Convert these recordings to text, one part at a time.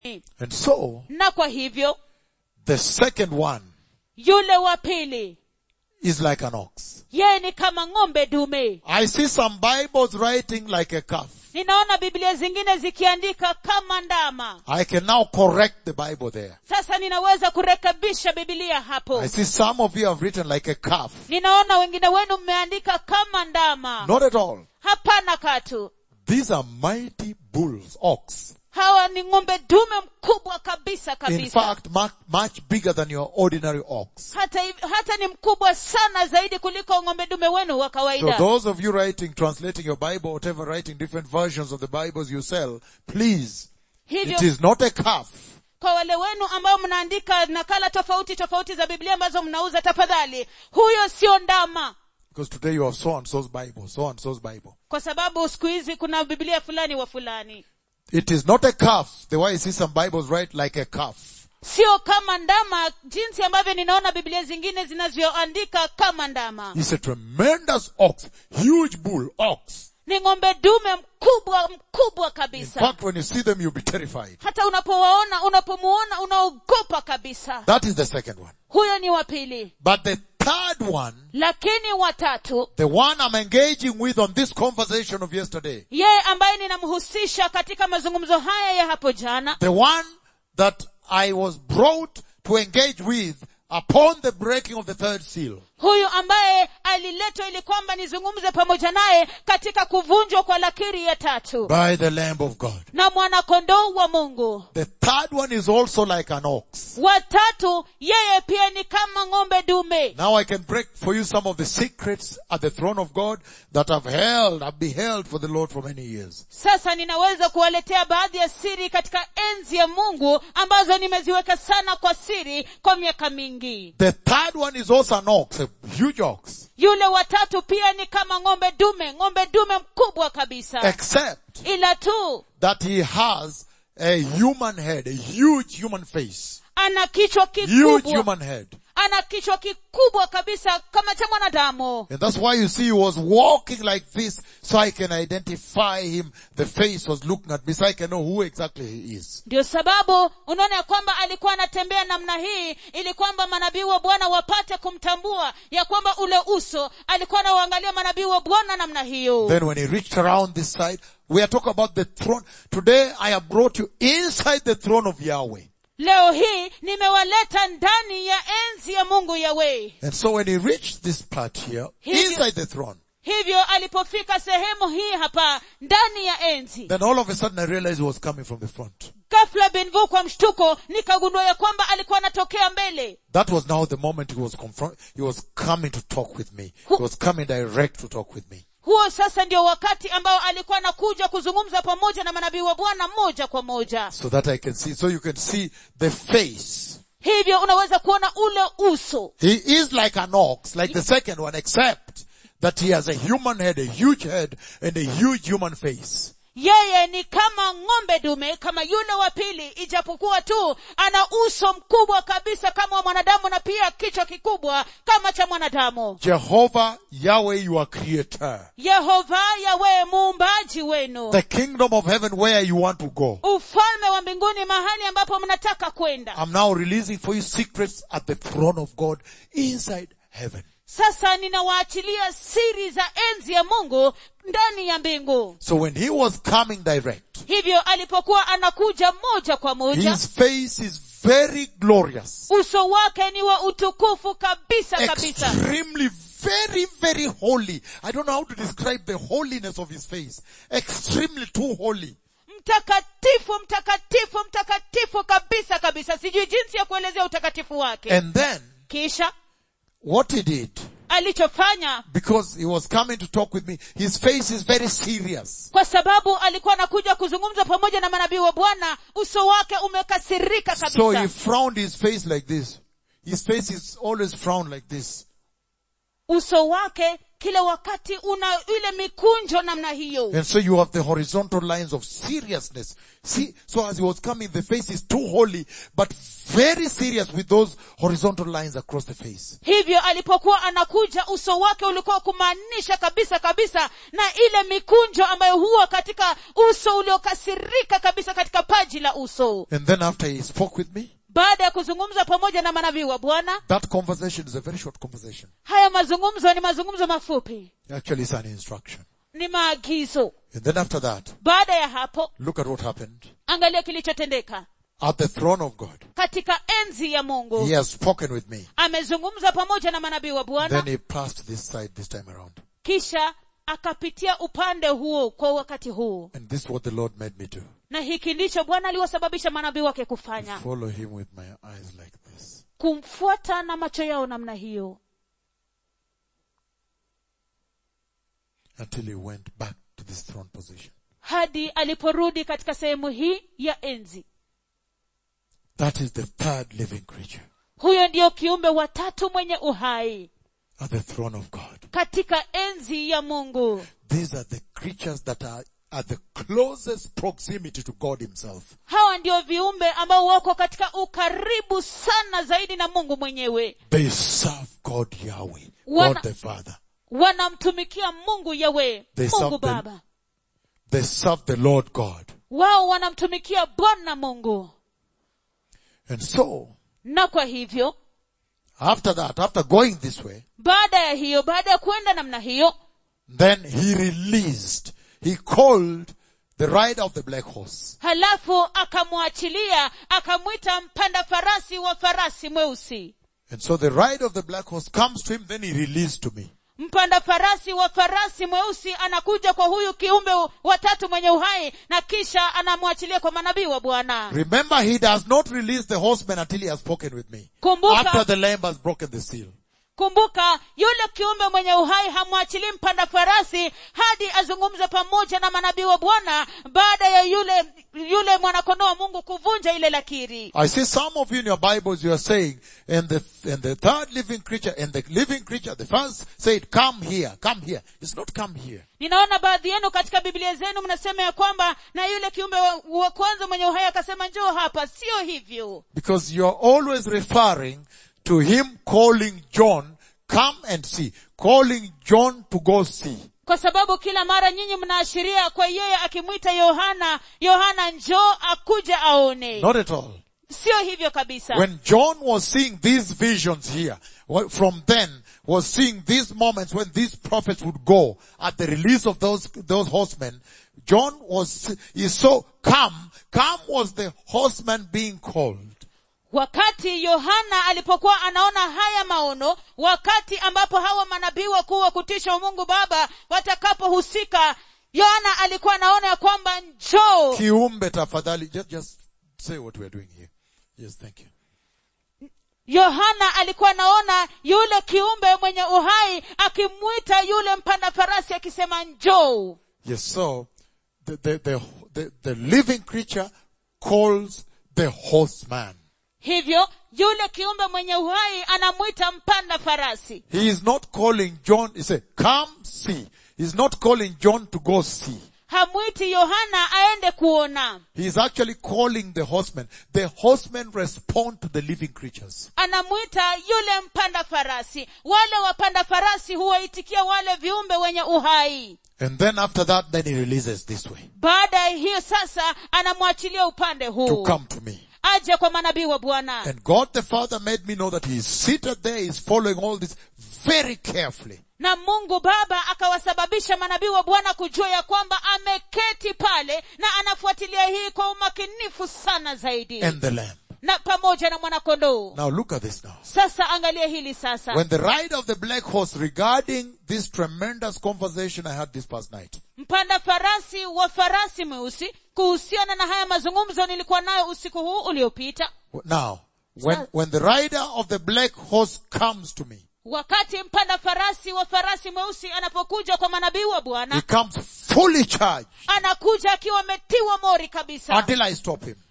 And so, na kwa hivyo the second one yule wa pili is like an ox. yeye ni kama ng'ombe dume I see some Bibles writing like a calf. ninaona biblia zingine zikiandika kama ndama I can now correct the Bible there. sasa ninaweza kurekebisha bibilia hapo I see some of you have written like a calf. ninaona wengine wenu mmeandika kama ndama Not at all. hapana katu These are mighty bulls, ox. hawa ni ng'ombe dume mkubwa kabisa In kabisa fact, much, much bigger than your ordinary ox. hata, hiv- hata ni mkubwa sana zaidi kuliko ng'ombe dume wenu wa So kawaida those of you writing, translating your Bible, whatever, writing different versions of the Bibles you sell, please, hivyo it is not a calf. kwa wale wenu ambao mnaandika nakala tofauti tofauti za biblia ambazo mnauza tafadhali huyo sio ndama Because today you have so and so's Bible, so and so's Bible. kwa sababu siku hizi kuna biblia fulani wa fulani It is not a calf. The way I see some Bibles write like a calf. sio kama ndama jinsi ambavyo ninaona biblia zingine zinavyoandika kama ndama It's a tremendous ox, huge bull, ox. ni ng'ombe dume mkubwa mkubwa In kabisa fact, when you see them, you'll be terrified. hata unapowaona unapomuona unaogopa kabisa That is the second one. huyo ni wa pili But the third one, lakini watatu the one I'm engaging with on this conversation of yesterday, yeye ambaye ninamhusisha katika mazungumzo haya ya hapo jana the one that I was brought to engage with upon the breaking of the third seal, huyu ambaye aliletwa ili kwamba nizungumze pamoja naye katika kuvunjwa kwa lakiri ya tatu by the Lamb of God. na mwanakondoo wa mungu The third one is also like an ox. watatu yeye pia ni kama ng'ombe dume Now I can break for you some of the secrets at the throne of God that I've held, I've beheld for the Lord for many years. sasa ninaweza kuwaletea baadhi ya siri katika enzi ya mungu ambazo nimeziweka sana kwa siri kwa miaka mingi The third one is also an ox, a huge ox. yule watatu pia ni kama ng'ombe dume ng'ombe dume mkubwa kabisa Except ila tu that he has a human head, a huge human face. ana kichwa Huge kikubwa human head. ana kichwa kikubwa kabisa kama cha mwanadamu And that's why you see he was walking like this so I can identify him. The face was looking at me so I can know who exactly he is. ndio sababu unaona ya kwamba alikuwa anatembea namna hii ili kwamba manabii wa bwana wapate kumtambua ya kwamba ule uso alikuwa anawaangalia manabii wa bwana namna hiyo Then when he reached around this side, we are talking about the throne. Today I have brought you inside the throne of Yahweh. leo hii nimewaleta ndani ya enzi ya mungu yawe And so when he reached this part here, Hivyo- inside the throne, hivyo alipofika sehemu hii hapa ndani ya enzi then all of a sudden I realized he was coming from the front. ghafla benvu kwa mshtuko nikagundua ya kwamba alikuwa anatokea mbele That was now the moment he was confront, he was coming to talk with me. He was coming direct to talk with me. huo sasa ndio wakati ambao alikuwa anakuja kuzungumza pamoja na manabii wa bwana moja kwa moja So that I can see, so you can see the face. hivyo unaweza kuona ule uso He is like an ox, like the second one, except that he has a human head, a huge head, and a huge human face. yeye ni kama ng'ombe dume kama yule wa pili ijapokuwa tu ana uso mkubwa kabisa kama wa mwanadamu na pia kichwa kikubwa kama cha mwanadamu Jehovah, Yahweh, your creator. yehova yawe muumbaji wenu The kingdom of heaven where you want to go. ufalme wa mbinguni mahali ambapo mnataka kwenda I'm now releasing for you secrets at the throne of God inside heaven. sasa ninawaachilia siri za enzi ya mungu ndani ya mbingu So when he was coming direct, hivyo alipokuwa anakuja moja kwa moja his face is very glorious. uso wake ni wa utukufu kabisa kabisa Extremely, very, very holy. I don't know how to describe the holiness of his face. Extremely too holy. mtakatifu mtakatifu mtakatifu kabisa kabisa sijui jinsi ya kuelezea utakatifu wake And then, kisha what he did, alichofanya because he was coming to talk with me, his face is very serious. kwa sababu alikuwa anakuja kuzungumza pamoja na manabii wa bwana uso wake umekasirika So he kabisa frowned his face like this. His face is always frowned like this. uso wake kila wakati una ile mikunjo namna hiyo And so you have the horizontal lines of seriousness. See, so as he was coming, the face is too holy, but very serious with those horizontal lines across the face. hivyo alipokuwa anakuja uso wake ulikuwa kumaanisha kabisa kabisa na ile mikunjo ambayo huwa katika uso uliokasirika kabisa katika paji la uso And then after he spoke with me, baada ya kuzungumza pamoja na manabii wa bwana that conversation is a very short conversation. haya mazungumzo ni mazungumzo mafupi Actually, it's an instruction. ni maagizo And then after that, baada ya hapo look at what happened. angalia kilichotendeka At the throne of God, katika enzi ya mungu he has spoken with me. amezungumza pamoja na manabii wa bwana Then he passed this side this time around. kisha akapitia upande huo kwa wakati huu And this is what the Lord made me do. na hiki ndicho bwana aliwasababisha manabii wake kufanya Follow him with my eyes like this. kumfuata na macho yao namna hiyo Until he went back to this throne position. hadi aliporudi katika sehemu hii ya enzi That is the third living creature huyo ndiyo kiumbe wa tatu mwenye uhai at the throne of God. katika enzi ya mungu These are the creatures that are at the closest proximity to God himself. hawa ndio viumbe ambao wako katika ukaribu sana zaidi na mungu mwenyewe They serve God Yahweh, Wana- God the Father. wanamtumikia mungu yawe They mungu serve the- baba They serve the Lord God. wao wanamtumikia bwana mungu And so, na kwa hivyo after that, after going this way, baada ya hiyo baada ya kwenda namna hiyo then he released, he called the rider of the black horse. halafu akamwachilia akamwita mpanda farasi wa farasi mweusi And so the rider of the black horse comes to him, then he released to me. mpanda farasi wa farasi mweusi anakuja kwa huyu kiumbe watatu mwenye uhai na kisha anamwachilia kwa manabii wa bwana Remember, he does not release the horseman until he has spoken with me. Kumbuka- After the lamb has broken the seal. kumbuka yule kiumbe mwenye uhai hamwachilii mpanda farasi hadi azungumze pamoja na manabii wa bwana baada ya yule yule mwanakondoo wa mungu kuvunja ile lakiri I see some of you in your Bibles, you are saying, and the, and the third living creature, and the living creature, the first said, come here, come here. It's not come here. ninaona baadhi yenu katika biblia zenu mnasema ya kwamba na yule kiumbe wa, wa kwanza mwenye uhai akasema njoo hapa sio hivyo Because you are always referring to him calling John, come and see. Calling John to go see. kwa sababu kila mara nyinyi mnaashiria kwa yeye akimwita yohana yohana njoo akuja aone Not at all. sio hivyo kabisa When John was seeing these visions here, well, from then was seeing these moments when these prophets would go at the release of those, those horsemen, John was, he saw, come, come was the horseman being called. wakati yohana alipokuwa anaona haya maono wakati ambapo hawa manabii wakuu wa kutisha wa mungu baba watakapohusika yohana alikuwa anaona ya kwamba njoo Kiumbe tafadhali, just, just say what we are doing here. Yes, thank you. yohana alikuwa anaona yule kiumbe mwenye uhai akimwita yule mpanda farasi akisema njoo Yes, so, the, the, the, the, the living creature calls the horseman. hivyo yule kiumbe mwenye uhai anamwita mpanda farasi He is not calling John, he said, come see. He's not calling John to go see. hamwiti yohana aende kuona He is actually calling the horsemen. The horsemen respond to the living creatures. anamwita yule mpanda farasi wale wapanda farasi huwaitikia wale viumbe wenye uhai And then after that, then he releases this way. baada ya hiyo sasa anamwachilia upande To huu come to me. aje kwa manabii wa bwana And God the Father made me know that he is seated there, he's following all this very carefully. na mungu baba akawasababisha manabii wa bwana kujua ya kwamba ameketi pale na anafuatilia hii kwa umakinifu sana zaidi And the lamb. na pamoja na mwanakondoo Now look at this now. sasa angalia hili sasa When the rider of the black horse regarding this tremendous conversation I had this past night, mpanda farasi wa farasi mweusi kuhusiana na haya mazungumzo nilikuwa nayo usiku huu uliopita now, when, Sir. when the rider of the black horse comes to me, wakati mpanda farasi wa farasi mweusi anapokuja kwa manabii wa he bwana comes fully charged anakuja akiwa ametiwa mori kabisa until I stop him.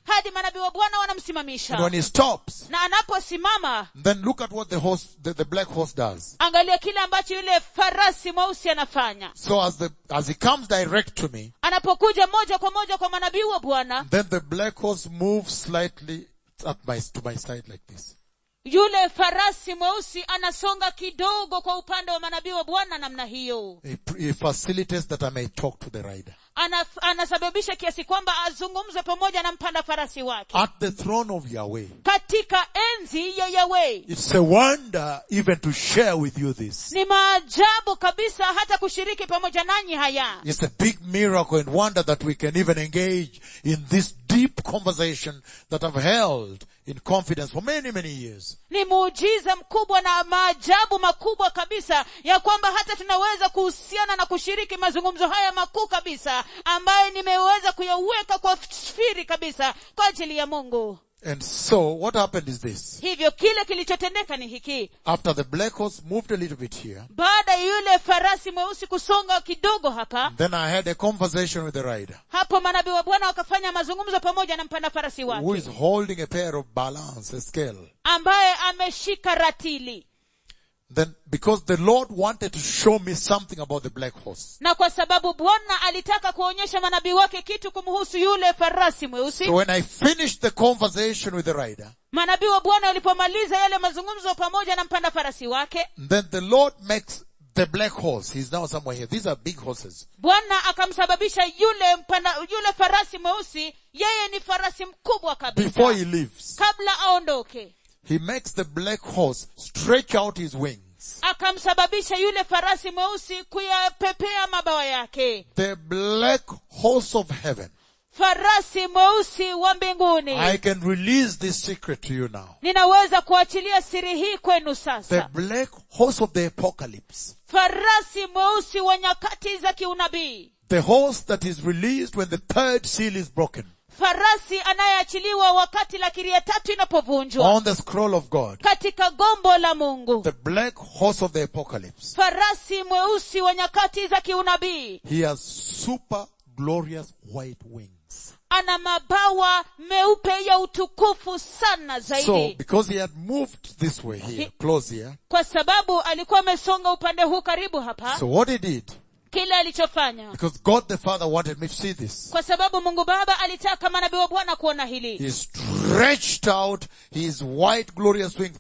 hadi manabii wa bwana And when wanamsimamisha he stops, na anaposimama then look at what the horse, the, the black horse does. angalia kile ambacho yule farasi mweusi anafanya So as the, as he comes direct to me, anapokuja moja kwa moja kwa manabii wa bwana then the black horse moves slightly at my, to my side like this. yule farasi mweusi anasonga kidogo kwa upande wa manabii wa bwana namna hiyo He, he facilitates that I may talk to the rider. Ana, anasababisha kiasi kwamba azungumze pamoja na mpanda farasi wake At the throne of Yahweh. katika enzi ya yawe It's a wonder even to share with you this. ni maajabu kabisa hata kushiriki pamoja nanyi haya It's a big miracle and wonder that we can even engage in this deep conversation that I've held in confidence for many, many years. ni muujiza mkubwa na maajabu makubwa kabisa ya kwamba hata tunaweza kuhusiana na kushiriki mazungumzo haya makuu kabisa ambaye nimeweza kuyaweka kwa siri kabisa kwa ajili ya mungu And so what happened is this. hivyo kile kilichotendeka ni hiki After the black horse moved a little bit here, baada ya yule farasi mweusi kusonga kidogo hapa then I had a conversation with the rider hapo manabii wa bwana wakafanya mazungumzo pamoja na mpanda farasi who wake is holding a pair of balance, a scale. ambaye ameshika ratili Then because the Lord wanted to show me something about the black horse. na kwa sababu bwana alitaka kuonyesha manabii wake kitu kumhusu yule farasi mweusi So when I finished the conversation with the rider, manabii wa bwana walipomaliza yale mazungumzo pamoja na mpanda farasi wake then the Lord makes the black horse. He's now somewhere here. These are big horses. bwana akamsababisha yule mpanda yule farasi mweusi yeye ni farasi mkubwa Before he kabisa leaves, kabla aondoke he makes the black horse stretch out his wings. akamsababisha yule farasi mweusi kuyapepea mabawa yake The black horse of heaven. farasi mweusi wa mbinguni I can release this secret to you now. ninaweza kuachilia siri hii kwenu The sasa black horse of the apocalypse. farasi mweusi wa nyakati za kiunabii The horse that is released when the third seal is broken. farasi anayeachiliwa wakati lakiri ya tatu inapovunjwa On the scroll of God. katika gombo la mungu The black horse of the apocalypse. farasi mweusi wa nyakati za kiunabii He has super glorious white wings. ana mabawa meupe ya utukufu sana So, zaidi because he had moved this way here, close here, kwa sababu alikuwa amesonga upande huu karibu hapa so what he did, kile alichofanya because God the Father wanted me to see this, kwa sababu mungu baba alitaka manabii wa bwana kuona hili he stretched out his white glorious wings.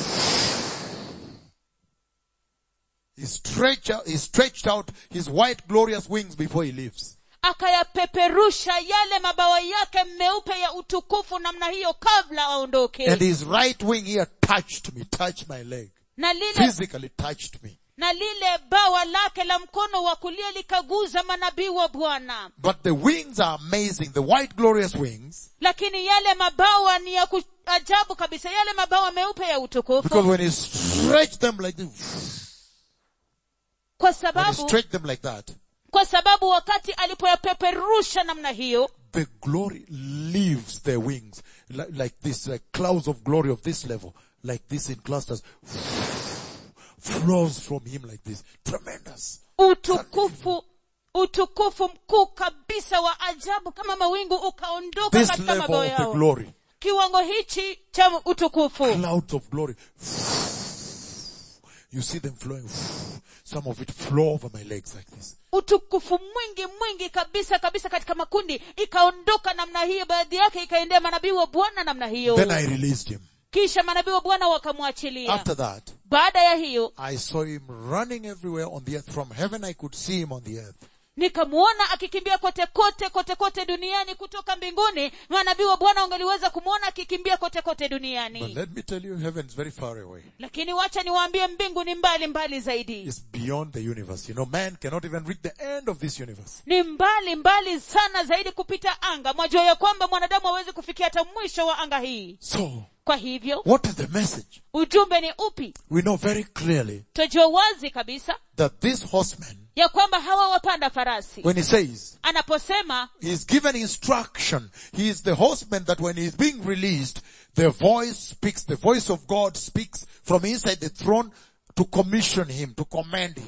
He stretched out, he stretched out his white glorious wings before he leaves. akayapeperusha yale mabawa yake meupe ya utukufu namna hiyo kabla aondoke And his right wing here touched me, touched my leg. na lile Physically touched me. na lile bawa lake la mkono wa kulia likaguza manabii wa bwana But the wings are amazing. The white glorious wings. lakini yale mabawa ni ya ku- ajabu kabisa yale mabawa meupe ya Because utukufu when he stretched them like this, kwa when he sababu stretched them like that, kwa sababu wakati alipoyapeperusha namna hiyo the glory leaves their wings like, like this, like clouds of glory of this level, like this in clusters, flows from him like this. Tremendous. utukufu utukufu mkuu kabisa wa ajabu kama mawingu ukaondoka This katika level mabawa of the yao glory, kiwango hichi cha utukufu clouds of glory. You see them flowing. Some of it flow over my legs like this. utukufu mwingi mwingi kabisa kabisa katika makundi ikaondoka namna hiyo baadhi yake ikaendea manabii wa bwana namna hiyo Then I released him. kisha manabii wa bwana wakamwachilia After that, baada ya hiyo I saw him running everywhere on the earth. From heaven I could see him on the earth. nikamuona akikimbia kote kote kote kote duniani kutoka mbinguni manabii wa bwana wangeliweza kumwona akikimbia kote kote But duniani let me tell you, heaven is very far away. lakini wacha niwaambie mbingu ni mbali mbali zaidi It's beyond the universe. You know, man cannot even reach the end of this universe. ni mbali mbali sana zaidi kupita anga mwajua ya kwamba mwanadamu hawezi kufikia hata mwisho wa anga hii So, kwa hivyo what is the message? ujumbe ni upi We know very clearly twajua wazi kabisa that this horseman, ya kwamba hawa wapanda farasi when he says, anaposema he's given instruction, he is the horseman that when he's being released, the voice speaks, the voice of God speaks from inside the throne to commission him, to command him.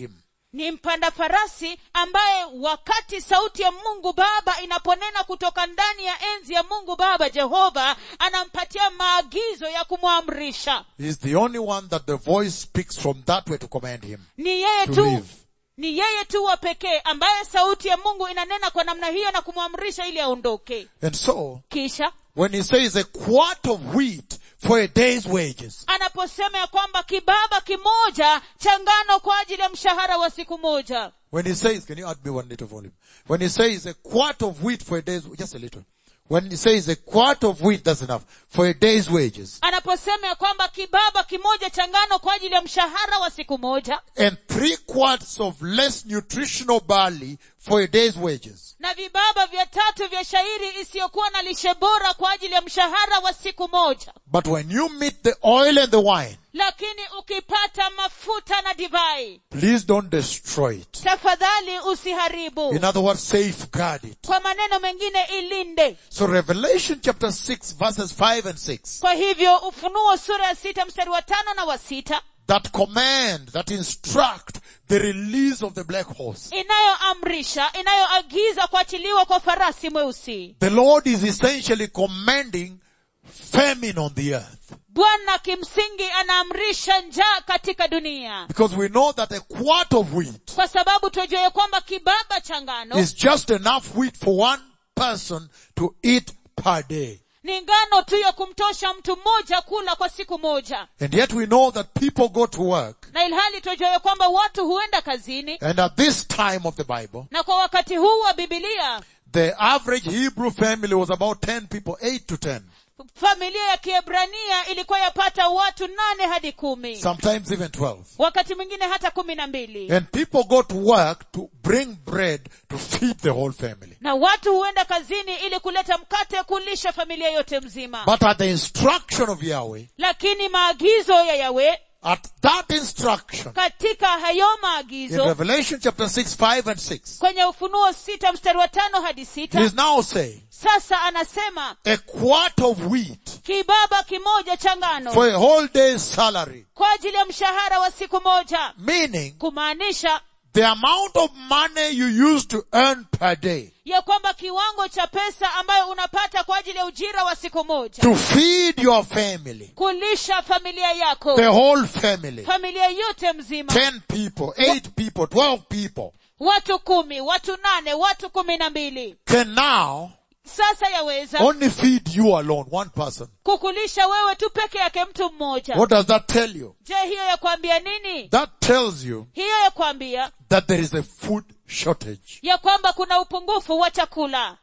ni mpanda farasi ambaye wakati sauti ya mungu baba inaponena kutoka ndani ya enzi ya mungu baba jehova anampatia maagizo ya kumwamrisha He's the only one that the voice speaks from that way to command him ni yeye to tu live. ni yeye tu wa pekee ambaye sauti ya mungu inanena kwa namna hiyo na kumwamrisha ili aondoke And so, kisha when he says a quart of wheat for a day's wages, anaposema ya kwamba kibaba kimoja cha ngano kwa ajili ya mshahara wa siku moja when he says, can you add me one little volume? When he says a quart of wheat for a day's, just a little. When he says a quart of wheat, that's enough, for a day's wages, anaposema ya kwamba kibaba kimoja cha ngano kwa ajili ya mshahara wa siku moja and three quarts of less nutritional barley for a day's wages, na vibaba vya tatu vya shairi isiyokuwa na lishe bora kwa ajili ya mshahara wa siku moja But when you meet the oil and the wine, lakini ukipata mafuta na divai please don't destroy it. tafadhali usiharibu In other words, safeguard it. kwa maneno mengine ilinde So Revelation chapter 6 verses 5 and 6, kwa hivyo ufunuo sura ya sita mstari wa tano na wa sita that command, that instruct the release of the black horse. inayoamrisha inayoagiza kuachiliwa kwa farasi mweusi The Lord is essentially commanding famine on the earth. bwana kimsingi anaamrisha njaa katika dunia Because we know that a quart of wheat kwa sababu tunajua ya kwamba kibaba cha ngano is just enough wheat for one person to eat per day. ni ngano tu ya kumtosha mtu mmoja kula kwa siku moja And yet we know that people go to work na ilhali tunajua ya kwamba watu huenda kazini and at this time of the Bible, na kwa wakati huu wa bibilia the average Hebrew family was about 10 people, 8 to 10. familia ya kiebrania ilikuwa yapata watu nane hadi kumi sometimes even 12. wakati mwingine hata kumi na mbili And people go to work to bring bread to feed the whole family. na watu huenda kazini ili kuleta mkate kulisha familia yote mzima But at the instruction of Yahweh, lakini maagizo ya yawe at that instruction, katika hayo in maagizo Revelation chapter 6, 5 and 6, kwenye ufunuo sita mstari wa tano hadi sita he's now saying, sasa anasema a quart of wheat kibaba kimoja cha ngano for a whole day's salary. kwa ajili ya mshahara wa siku moja Meaning, kumaanisha the amount of money you use to earn per day ya kwamba kiwango cha pesa ambayo unapata kwa ajili ya ujira wa siku moja to feed your family, kulisha familia yako the whole family, familia yote mzima 10 people, 8 people, 12 people, watu kumi watu nane watu kumi na mbili can now sasa yaweza only feed you alone, one person. kukulisha wewe tu peke yake mtu mmoja What does that tell you? je hiyo ya kuambia nini That tells you hiyo ya kuambia that there is a food shortage. ya kwamba kuna upungufu wa chakula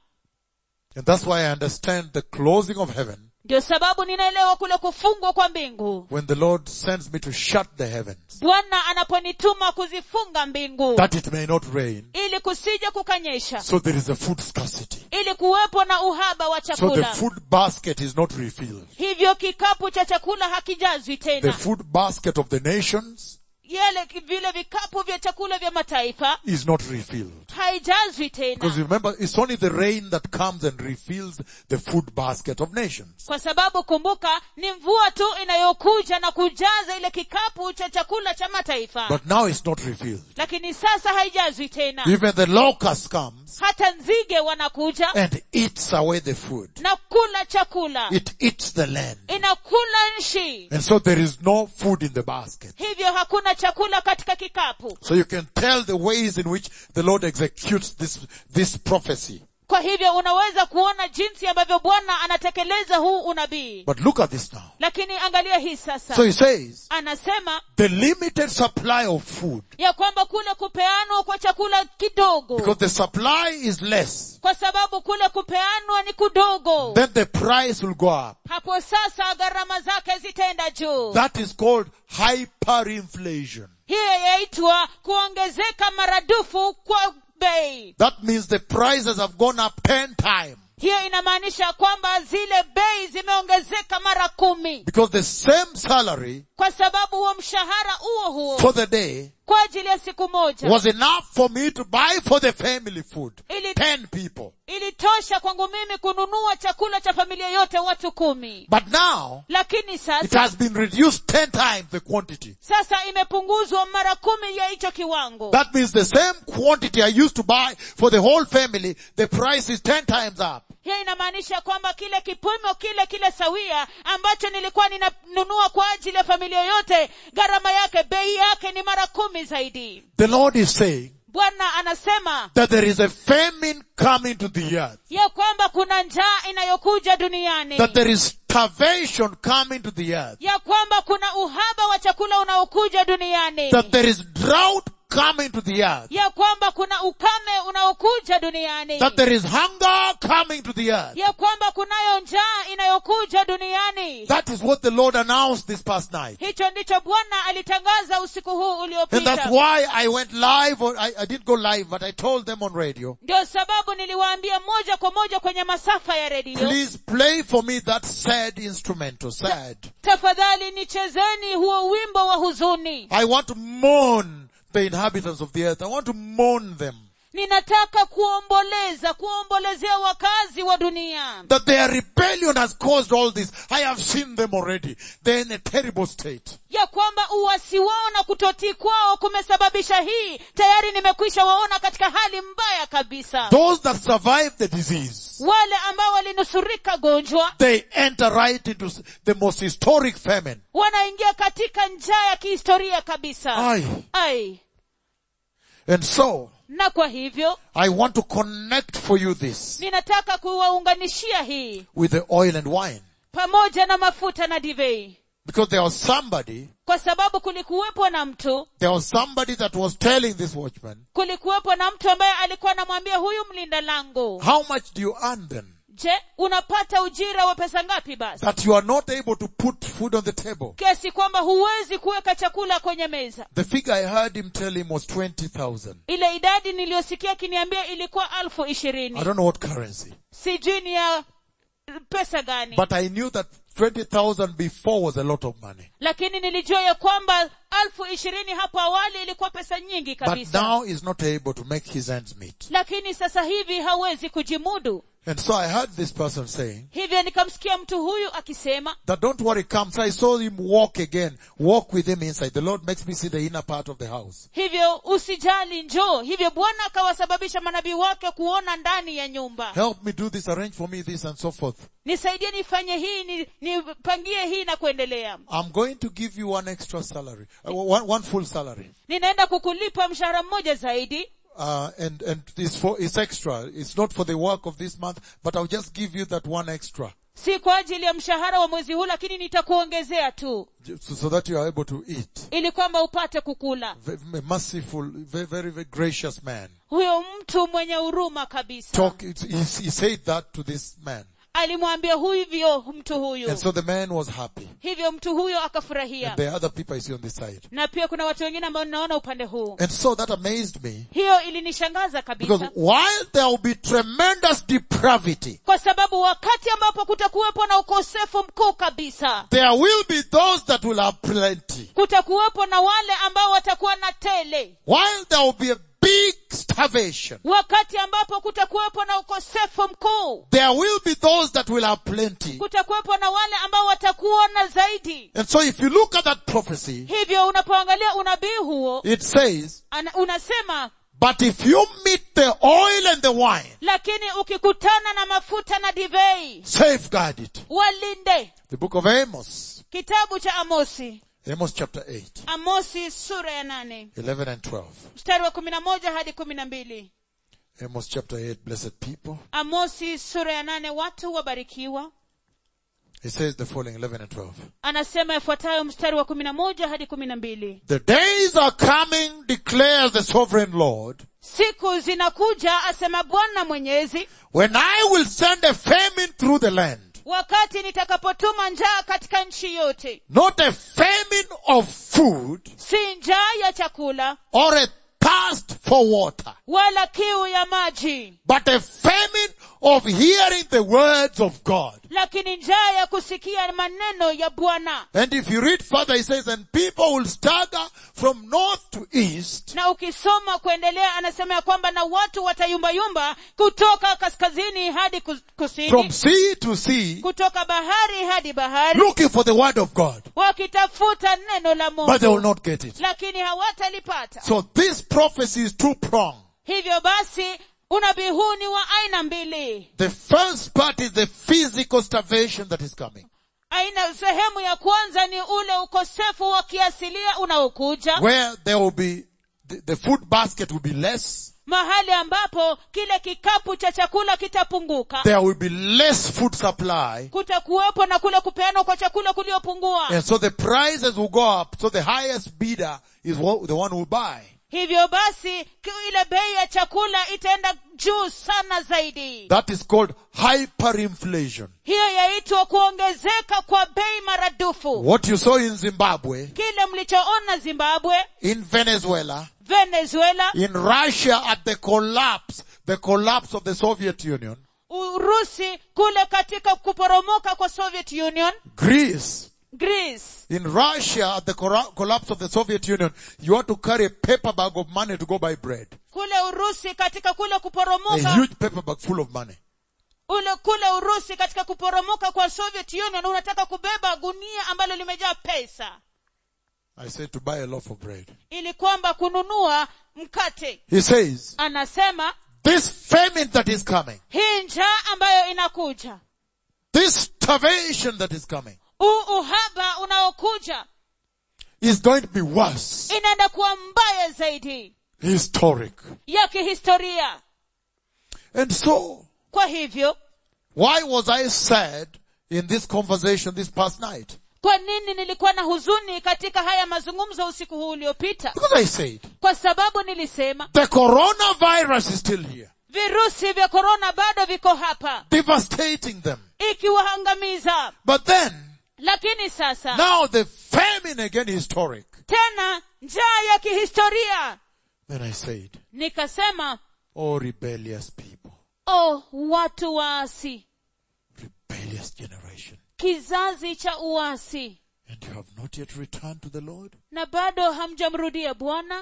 And that's why I understand the closing of heaven ndio sababu ninaelewa kule kufungwa kwa mbingu when the Lord sends me to shut the heavens bwana anaponituma kuzifunga mbingu that it may not rain. ili kusija kukanyesha So there is a food scarcity. ili kuwepo na uhaba wa So the chakula food basket is not refilled. hivyo kikapu cha chakula hakijazwi The tena food basket of the nations yale ki- vile vikapu vya chakula vya mataifa is not refilled. haijazwi Because tena remember, it's only the rain that comes and refills the food basket of nations. kwa sababu kumbuka ni mvua tu inayokuja na kujaza ile kikapu cha chakula cha mataifa But now it's not refilled. lakini sasa haijazwi tena Even the locust comes hata nzige wanakuja and eats away the food. na kula chakula It eats the land. inakula nchi And so there is no food in the basket. hivyo hakuna chakula katika kikapu So you can tell the ways in which the Lord executes this, this prophecy. kwa hivyo unaweza kuona jinsi ambavyo bwana anatekeleza huu unabii But look at this now. lakini angalia hii sasa So he says, anasema the limited supply of food, ya kwamba kule kupeanwa kwa chakula kidogo because the supply is less, kwa sababu kule kupeanwa ni kudogo then the price will go up. hapo sasa gharama zake zitaenda juu That is called hyperinflation. hiyo yaitwa kuongezeka maradufu kwa bei That means the prices have gone up ten times. hiyo inamaanisha kwamba zile bei zimeongezeka mara kumi Because the same salary kwa sababu huo mshahara huo huo for the day kwa ajili ya siku moja was enough for me to buy for the family food. Ili- Ten people. ilitosha kwangu mimi kununua chakula cha familia yote watu kumi But now, lakini it sasa has been reduced ten times the quantity. sasa imepunguzwa mara kumi ya hicho kiwango That means the same quantity I used to buy for the whole family, the price is ten times up. hiyo inamaanisha kwamba kile kipimo kile kile sawia ambacho nilikuwa ninanunua kwa ajili ya familia yote gharama yake bei yake ni mara kumi zaidi The Lord is saying bwana anasema that there is a famine coming to the earth. ya kwamba kuna njaa inayokuja duniani That there is starvation coming to the earth. ya kwamba kuna uhaba wa chakula unaokuja duniani That there is drought coming to the earth. ya kwamba kuna ukame unaokuja duniani That there is hunger coming to the earth. ya kwamba kunayo njaa inayokuja duniani That is what the Lord announced this past night. hicho ndicho bwana alitangaza usiku huu And that's uliopita why I went live, or I, I didn't go live, but I told them on radio, ndio sababu niliwaambia moja kwa moja kwenye masafa ya redio please play for me that sad instrumental, sad. tafadhali nichezeni huo wimbo wa huzuni I want to mourn the inhabitants of the earth. I want to mourn them. ninataka kuomboleza kuombolezea wakazi wa dunia That their rebellion has caused all this. I have seen them already. They're in a terrible state. ya kwamba uwasi wao na kutotii kwao kumesababisha hii tayari nimekwisha waona katika hali mbaya kabisa Those that survived the disease, wale ambao walinusurika gonjwa they enter right into s- the most historic famine. wanaingia katika njaa ya kihistoria kabisa Aye. ai And so, na kwa hivyo I want to connect for you this ninataka kuwaunganishia hii with the oil and wine. pamoja na mafuta na divei Because there was somebody, kwa sababu kulikuwepo na mtu there was somebody that was telling this watchman, kulikuwepo na mtu ambaye alikuwa anamwambia huyu mlinda lango how much do you earn then? je unapata ujira wa pesa ngapi basi That you are not able to put food on the table. kiasi kwamba huwezi kuweka chakula kwenye meza The figure I heard him tell him was 20,000. ile idadi niliyosikia akiniambia ilikuwa alfu I ishirini don't know what currency. sijui ni ya pesa gani But I knew that 20,000 before was a lot of money. lakini nilijua ya kwamba alfu ishirini hapo awali ilikuwa pesa nyingi But kabisa now he's not able to make his ends meet. lakini sasa hivi hawezi kujimudu And so I heard this person saying hivyo nikamsikia mtu huyu akisema that don't worry, come. So I saw him walk again, walk with him inside. The Lord makes me see the inner part of the house. hivyo usijali njoo hivyo bwana akawasababisha manabii wake kuona ndani ya nyumba Help me do this, arrange for me this and so forth. nisaidie nifanye hii ni- nipangie hii na kuendelea I'm going to give you one extra salary, uh, one, one full salary. ninaenda kukulipa mshahara mmoja zaidi Uh, and, and it's for, it's extra. It's not for the work of this month, but I'll just give you that one extra. si kwa ajili ya mshahara wa mwezi huu lakini nitakuongezea tu So, so that you are able to eat. ili kwamba upate kukula Ve- A merciful, very, very, very gracious man. huyo mtu mwenye huruma kabisa Talk, he, he said that to this man. alimwambia hivyo mtu huyu And so the man was happy. hivyo mtu huyo akafurahia And there are other people I see on this side. na pia kuna watu wengine ambao ninaona upande huu And so that amazed me. hiyo ilinishangaza Because kabisa while there will be tremendous depravity, kwa sababu wakati ambapo kutakuwepo na ukosefu mkuu kabisa there will be those that will have plenty. kutakuwepo na wale ambao watakuwa na tele While there will be a big starvation, wakati ambapo kutakuwepo na ukosefu mkuu there will be those that will have plenty. kutakuwepo na wale ambao watakuwa na zaidi And so if you look at that prophecy, hivyo unapoangalia unabii huo it says, ana, unasema but if you meet the oil and the wine, lakini ukikutana na mafuta na divei safeguard it. walinde The book of Amos, kitabu cha amosi Amos chapter 8, amosi sura ya nane 11 and 12. mstari wa kumi na moja hadi kumi na mbili Amos chapter 8, blessed people. amosi sura ya nane watu wabarikiwa It says the following 11 and 12. anasema yafuatayo mstari wa kumi na moja hadi kumi na mbili The days are coming, declares the sovereign Lord, siku zinakuja asema bwana mwenyezi when I will send a famine through the land. wakati nitakapotuma njaa katika nchi yote Not a famine of food si njaa ya chakula or a thirst for water, wala kiu ya maji but a famine of hearing the words of God. lakini njaa ya kusikia maneno ya bwana And if you read further, he says, and people will stagger from north to east na ukisoma kuendelea anasema ya kwamba na watu watayumbayumba kutoka kaskazini hadi kus- kusini from sea to sea kutoka bahari hadi bahari looking for the word of God, wakitafuta neno la but they will mungu not get it. lakini hawatalipata So this prophecy is two pronged. hivyo basi unabii huu ni wa aina mbili The first part is the physical starvation that is coming, aina sehemu ya kwanza ni ule ukosefu wa kiasilia unaokuja where there will be, the, the food basket will be less, mahali ambapo kile kikapu cha chakula kitapunguka there will be less food supply, kutakuwepo na kule kupeanwa kwa chakula kuliopungua and so the prices will go up, so the highest bidder is what, the one who will buy. hivyo basi ki- ile bei ya chakula itaenda juu sana zaidi That is called hyperinflation. hiyo yaitwa kuongezeka kwa bei maradufu What you saw in Zimbabwe, kile mlichoona zimbabwe in Venezuela, venezuela in Russia at the collapse, the collapse of the Soviet Union, urusi kule katika kuporomoka kwa soviet union Greece, greece in Russia at the cora- collapse of the Soviet Union, you had to carry a paper bag of money to go buy bread. kule urusi katika kule A kuporomoka huge paper bag full of money. ule kule urusi katika kuporomoka kwa soviet union unataka kubeba gunia ambalo limejaa pesa I said to buy a loaf of bread. ili kwamba kununua mkate He says, anasema this famine that is coming, hii njaa ambayo inakuja this starvation that is coming, huu uhaba unaokuja is going to be worse. inaenda kuwa mbaya zaidi Historic. ya kihistoria And so, kwa hivyo why was I sad in this conversation this past night? kwa nini nilikuwa na huzuni katika haya mazungumzo usiku huu uliopita Because I said, kwa sababu nilisema the coronavirus is still here, virusi vya korona bado viko hapa devastating them. ikiwaangamiza But then, lakini sasa now the famine again historic. tena njaa ya kihistoria Then I said, nikasema oh rebellious people, oh watu waasi rebellious generation. kizazi cha uasi And you have not yet returned to the Lord? na bado hamjamrudia bwana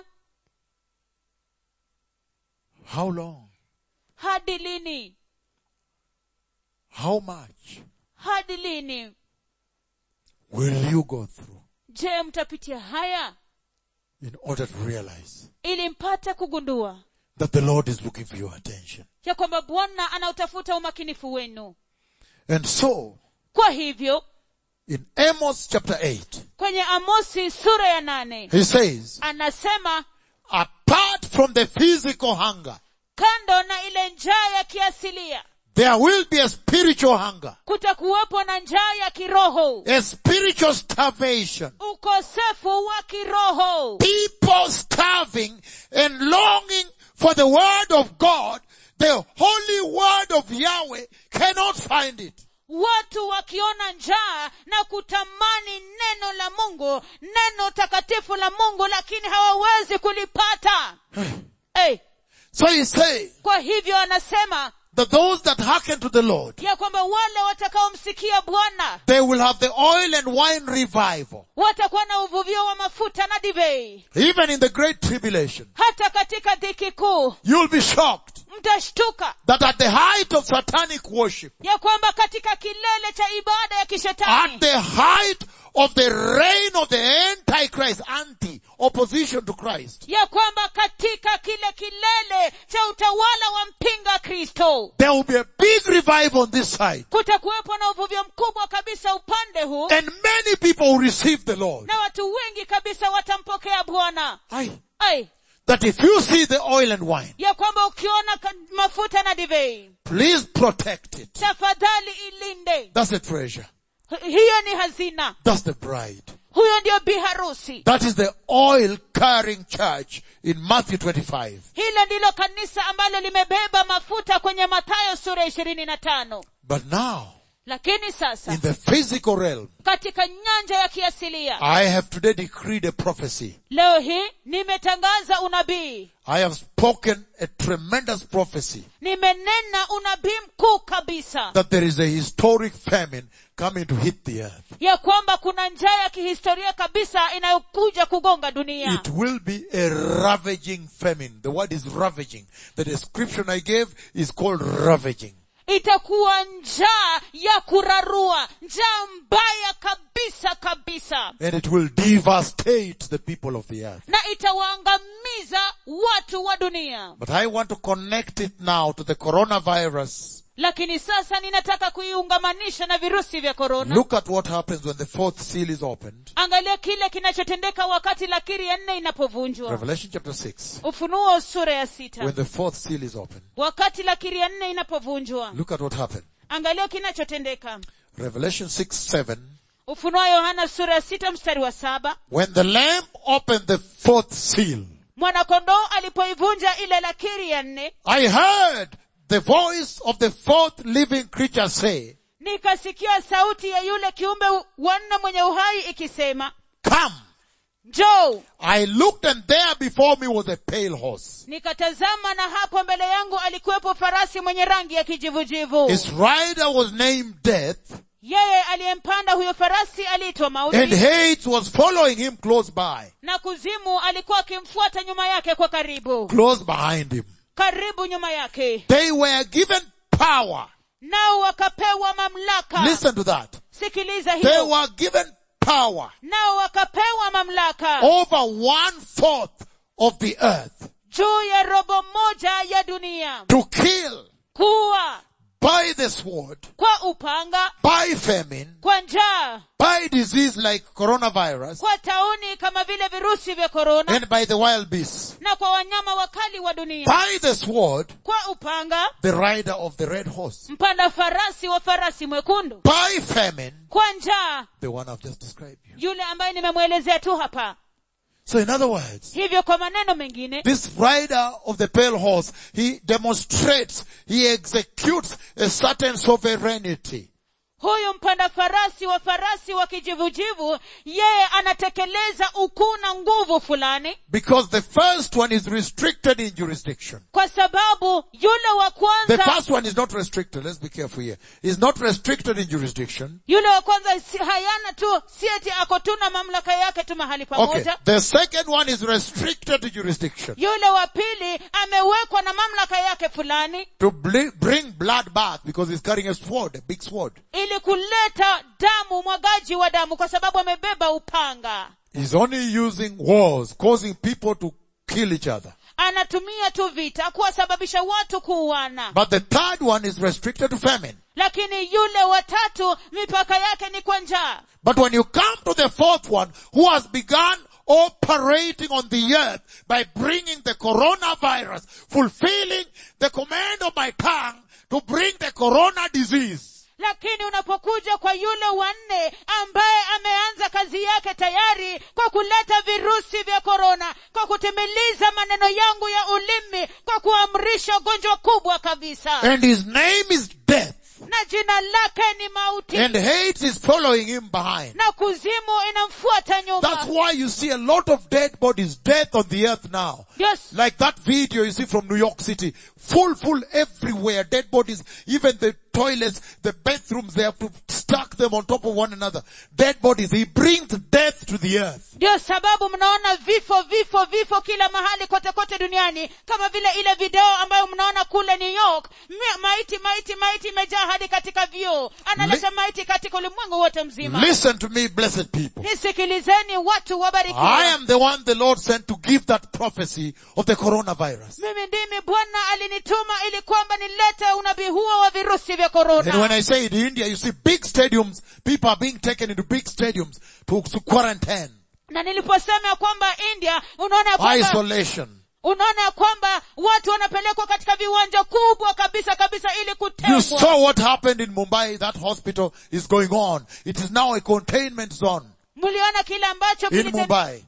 How long? hadi lini How much hadi lini will you go through je mtapitia haya in order to realize ili mpate kugundua that the Lord is looking for your attention? ya kwamba bwana anautafuta umakinifu wenu And so, kwa hivyo in Amos chapter 8, kwenye amosi sura ya nane he says, anasema apart from the physical hunger, kando na ile njaa ya kiasilia there will be a spiritual hunger, kutakuwepo na njaa ya kiroho a spiritual starvation. ukosefu wa kiroho People starving and longing for the word of God, the holy word of Yahweh cannot find it. watu wakiona njaa na kutamani neno la mungu neno takatifu la mungu lakini hawawezi kulipata hey, So he's saying kwa hivyo anasema that those that hearken to the Lord, ya kwamba wale watakaomsikia bwana they will have the oil and wine revival. watakuwa na uvuvio wa mafuta na divei Even in the great tribulation, hata katika dhiki kuu you'll be shocked mtashtuka that at the height of satanic worship, ya kwamba katika kilele cha ibada ya at kishetani the height of the reign of the antichrist, anti, opposition to Christ, ya kwamba katika kile kilele cha utawala wa mpinga kristo there will be a big revival on this side. kutakuwepo na uvuvio mkubwa kabisa upande huu And many people will receive the Lord. na watu wengi kabisa watampokea bwana Aye. ai That if you see the oil and wine, ya kwamba ukiona ka- mafuta na divei please protect it. tafadhali ilinde That's the treasure. H- hiyo ni hazina That's the bride. huyo ndio biharusi That is the oil carrying church in Matthew 25. hilo ndilo kanisa ambalo limebeba mafuta kwenye mathayo sura ishirini na tano But now, lakini sasa in the physical realm, katika nyanja ya kiasilia I have today decreed a prophecy. leo hii nimetangaza unabii I have spoken a tremendous prophecy nimenena unabii mkuu kabisa that there is a historic famine coming to hit the earth. ya kwamba kuna njaa ya kihistoria kabisa inayokuja kugonga dunia It will be a ravaging famine. The word is ravaging. The description I gave is called ravaging. itakuwa njaa ya kurarua njaa mbaya kabisa kabisa And it will devastate the people of the earth. na itawaangamiza watu wa dunia But I want to connect it now to the coronavirus. lakini sasa ninataka kuiungamanisha na virusi vya korona Look at what happens when the fourth seal is opened. angalia kile kinachotendeka wakati lakiri ya nne inapovunjwa Revelation chapter 6. ufunuo sura ya sita When the fourth seal is opened. wakati lakiri ya nne inapovunjwa Look at what happened. angalia kinachotendeka Revelation 6, 7. ufunuo wa yohana sura ya sita mstari wa saba When the Lamb opened the fourth seal, mwanakondoo alipoivunja ile lakiri ya nne I heard the voice of the fourth living creature say, nikasikia sauti ya yule kiumbe wanne mwenye uhai ikisema Come! njoo I looked and there before me was a pale horse. nikatazama na hapo mbele yangu alikuwepo farasi mwenye rangi ya kijivujivu His rider was named Death, yeye aliyempanda huyo farasi aliitwa and mauti Hades was following him close by, na kuzimu alikuwa akimfuata nyuma yake kwa karibu close behind him. karibu nyuma yake They were given power. nao wakapewa mamlaka Listen to that. sikiliza They hiyo were given power nao wakapewa mamlaka over one fourth of the earth juu ya robo moja ya dunia to kill kuwa by the sword, kwa upanga by famine, kwa njaa by disease like coronavirus, kwa tauni kama vile virusi vya korona and by the wild beasts. na kwa wanyama wakali wa dunia By the sword, kwa upanga the rider of the red horse. mpanda farasi wa farasi mwekundu By famine, kwa njaa the one I've just described you. yule ambaye nimemwelezea tu hapa So in other words, hivyo kwa maneno mengine this rider of the pale horse, he demonstrates, he executes a certain sovereignty. huyu mpanda farasi wa farasi wa kijivujivu yeye anatekeleza ukuu na nguvu fulani Because the first one is restricted in jurisdiction. kwa sababu yule wa The kwanza first one is not restricted. Let's be careful here. Is not restricted in jurisdiction. yule wa kwanza si, hayana tu si eti ako tu na mamlaka yake tu mahali Okay. pamoja The second one is restricted to jurisdiction. yule wa pili amewekwa na mamlaka yake fulani To bli- bring blood bath because he's carrying a sword, a big sword. ili kuleta damu mwagaji wa damu kwa sababu amebeba upanga He's only using wars, causing people to kill each other. anatumia tu vita kuwasababisha watu kuuana But the third one is restricted to famine. lakini yule watatu mipaka yake ni kwa njaa But when you come to the fourth one, who has begun operating on the earth by bringing the coronavirus, fulfilling the command of my tongue to bring the corona disease, lakini unapokuja kwa yule wanne ambaye ameanza kazi yake tayari kwa kuleta virusi vya korona kwa kutimiliza maneno yangu ya ulimi kwa kuamrisha ugonjwa kubwa kabisa and his name is death, na jina lake ni mauti and hate is following him behind. na kuzimu inamfuata That's nyuma why you see a lot of dead bodies, death on the earth now. yes. Like that video you see from New York City. Full, full everywhere. Dead bodies. Even the toilets, the bathrooms, they have to stack them on top of one another. Dead bodies. He brings death to the earth. ndio sababu mnaona vifo vifo vifo kila mahali kote kote duniani kama vile ile video ambayo mnaona kule new york Mi- maiti maiti maiti imejaa hadi katika vyoo analeta maiti katika ulimwengu wote mzima Listen to me, blessed people. nisikilizeni watu I wabarikiwa am the one the Lord sent to give that prophecy of the coronavirus. mimi ndimi bwana alinituma ili kwamba nilete unabii huo wa virusi vya And when korona I say in India, you see big stadiums, people are being taken into big stadiums to, to quarantine, na niliposema ya kwamba india unaona ya kwamba isolation. unaona ya kwamba watu wanapelekwa katika viwanja kubwa kabisa kabisa ili You kutengwa saw what happened in Mumbai. That hospital is going on. It is now a containment zone mliona kile ambacho in kilite- Mumbai.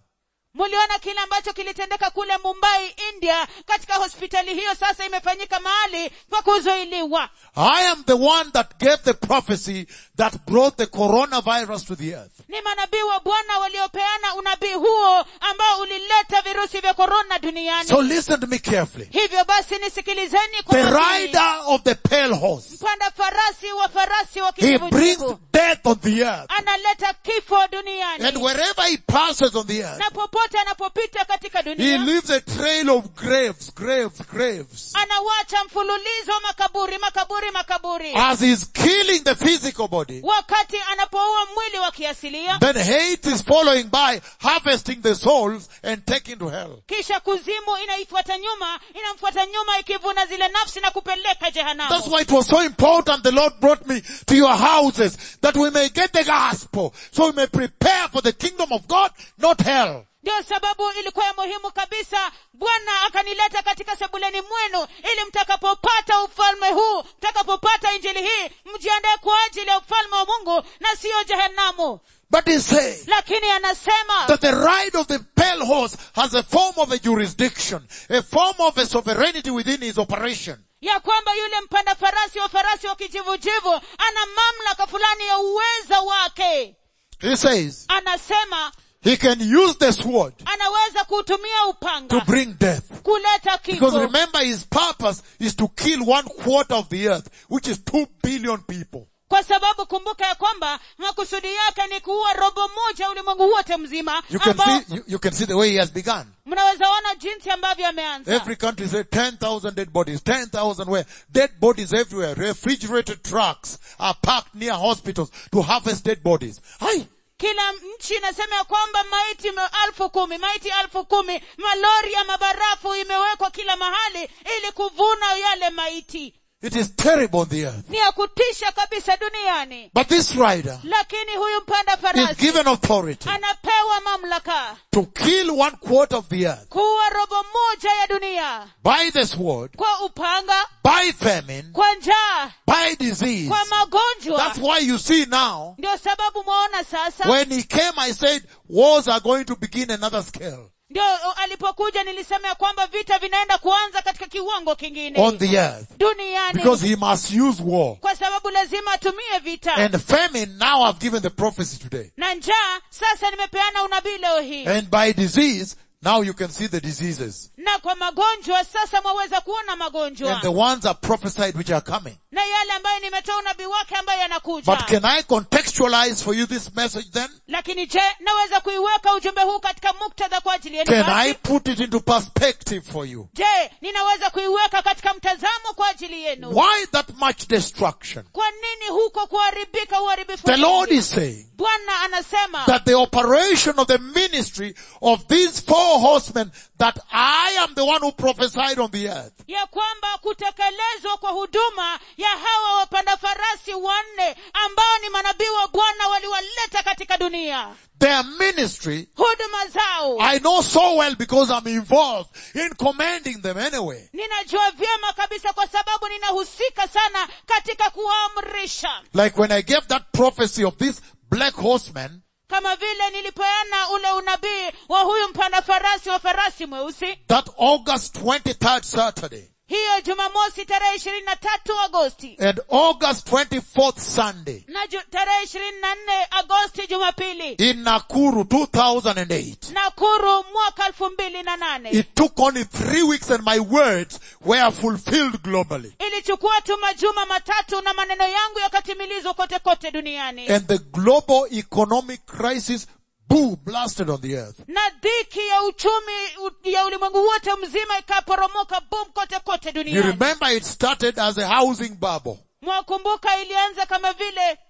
muliona kile ambacho kilitendeka kule mumbai india katika hospitali hiyo sasa imefanyika mahali pa kuzuiliwa I am the one that gave the prophecy that brought the coronavirus to the earth. ni manabii wa bwana waliopeana unabii huo ambao ulileta virusi vya korona duniani So listen to me carefully. hivyo basi nisikilizeni kwa The makini. rider of the pale horse, mpanda farasi wa farasi wa he brings kijivujivu death on the earth. analeta kifo duniani And wherever he passes on the earth, na popote anapopita katika he dunia leaves a trail of graves, graves, graves. anawacha mfululizo wa makaburi makaburi makaburi As he's killing the physical body, wakati anapoua mwili wa kiasilia then hate is following by harvesting the souls and taking to hell. kisha kuzimu inaifuata nyuma inamfuata nyuma ikivuna zile nafsi na kupeleka That's jehanamu why it was so important the Lord brought me to your houses that we may get the gospel so we may prepare for the kingdom of God, not hell. ndio sababu ilikuwa ya muhimu kabisa bwana akanileta katika sebuleni mwenu ili mtakapopata ufalme huu mtakapopata injili hii mjiandae kwa ajili ya ufalme wa mungu na siyo jehanamu But he says lakini anasema that the ride of the pale horse has a form of a jurisdiction, a form of a sovereignty within his operation. ya kwamba yule mpanda farasi wa farasi wa kijivujivu ana mamlaka fulani ya uweza wake He says anasema he can use the sword anaweza kuutumia to upanga bring death. kuleta Because kifo remember his purpose is to kill one quarter of the earth, which is two billion people. kwa sababu kumbuka ya kwamba makusudi yake ni kuua robo moja ya ulimwengu wote mzima You can ambao see, you, you can see the way he has begun. mnaweza ona jinsi ambavyo ameanza Every country said 10,000 dead bodies, 10,000 where? Dead bodies everywhere. Refrigerated trucks are parked near hospitals to harvest dead bodies. Hi! kila nchi inasema ya kwamba maiti me- alfu kumi maiti alfu kumi malori ya mabarafu imewekwa kila mahali ili kuvuna yale maiti It is terrible on the earth. ni ya kutisha kabisa duniani But this rider lakini huyu mpanda is farasi given authority anapewa mamlaka to kill one quarter of the earth kuwa robo moja ya dunia by the sword, kwa upanga by famine, kwa njaa by disease. kwa magonjwa That's why you see now, ndio sababu mwaona sasa when he came I said, wars are going to begin another scale ndio o, alipokuja nilisema ya kwamba vita vinaenda kuanza katika kiwango kingine on the earth. duniani Because he must use war. kwa sababu lazima atumie vita And famine, now I've given the prophecy today. na njaa sasa nimepeana unabii leo hii And by disease, now you can see the diseases. na kwa magonjwa sasa mwaweza kuona magonjwa And the ones are prophesied which are coming. na yale ambayo nimetoa unabii wake ambayo yanakuja But can I contextualize for you this message then? lakini je naweza kuiweka ujumbe huu katika muktadha kwa ajili yenu Can basi? I put it into perspective for you? je ninaweza kuiweka katika mtazamo kwa ajili yenu Why that much destruction? kwa nini huko kuharibika uharibifu The Lord mwingi? is saying bwana anasema that the operation of the ministry of these four horsemen that I am the one who prophesied on the earth ya kwamba kutekelezwa kwa huduma ya hawa wapanda farasi wanne ambao ni manabii wa bwana waliwaleta katika dunia their ministry huduma zao I know so well because I'm involved in commanding them anyway. ninajua vyema kabisa kwa sababu ninahusika sana katika kuamrisha Like when I gave that prophecy of this black horseman, kama vile nilipeana ule unabii wa huyu mpanda farasi wa farasi mweusi that August 23rd Saturday hiyo jumamosi tarehe ishirini na tatu agosti and August 24th Sunday na ju- tarehe ishirini na nne agosti jumapili in Nakuru 2008. nakuru mwaka elfu mbili na nane It took only three weeks and my words were fulfilled globally. ilichukua tu majuma matatu na maneno yangu yakatimilizwa kote kote duniani And the global economic crisis, boom, blasted on the earth. na dhiki ya uchumi u- ya ulimwengu wote mzima ikaporomoka bum kote kote You duniani remember it started as a housing bubble, mwakumbuka ilianza kama vile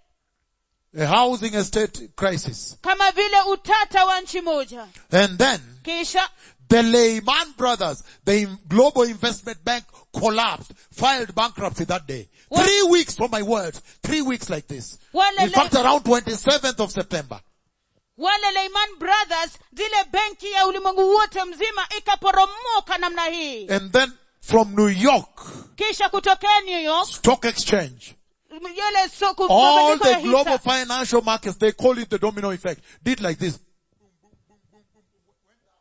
a housing estate crisis. kama vile utata wa nchi moja And then kisha The Lehman Brothers, the in- global investment bank collapsed, filed bankruptcy that day. What? Three weeks from my words. Three weeks like this. Wale In fact, Le- around 27th of September. wale Lehman Brothers zile benki ya ulimwengu wote mzima ikaporomoka namna hii And then from New York, kisha kutokea New York stock exchange, yale soko all mabadiliko ya the global hisa financial markets, they call it the domino effect, did like this.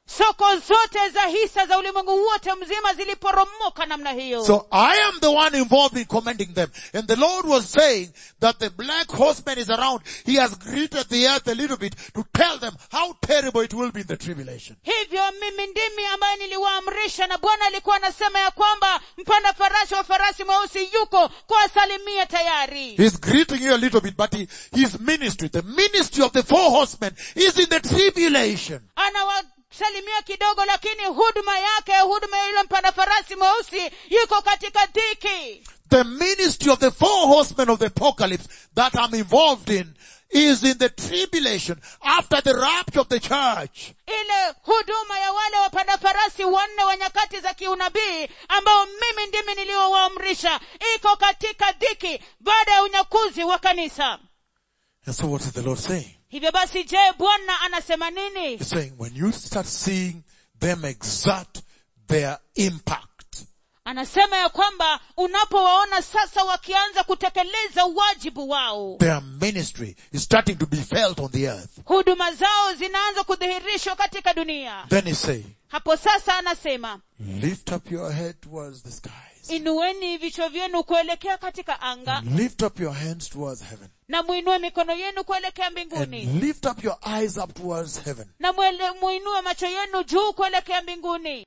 soko zote za hisa za ulimwengu wote mzima ziliporomoka namna hiyo So I am the one involved in commending them. And the Lord was saying that the black horseman is around. He has greeted the earth a little bit to tell them how terrible it will be in the tribulation. hivyo mimi ndimi ambaye niliwaamrisha na bwana alikuwa anasema ya kwamba mpanda farasi wa farasi mweusi yuko kuwasalimia tayari He's greeting you a little bit, but he, his ministry, the ministry of the four horsemen is in the tribulation. anawasalimia kidogo lakini huduma yake huduma ya yule mpanda farasi mweusi yuko katika dhiki The ministry of the four horsemen of the apocalypse that I'm involved in is in the tribulation after the rapture of the church. ile huduma ya wale wapanda farasi wanne wa nyakati za kiunabii ambao mimi ndimi niliowaamrisha iko katika dhiki baada ya unyakuzi wa kanisa And so what is the Lord saying? hivyo basi je bwana anasema nini He's saying when you start seeing them exert their impact, anasema ya kwamba unapowaona sasa wakianza kutekeleza wajibu wao their ministry is starting to be felt on the earth, huduma zao zinaanza kudhihirishwa katika dunia then he's saying, hapo sasa anasema lift up your head towards the skies. inueni vichwa vyenu kuelekea katika anga And lift up your hands towards heaven. na muinue mikono yenu kuelekea mbinguni And lift up your eyes up towards heaven. na mwele- muinue macho yenu juu kuelekea mbinguni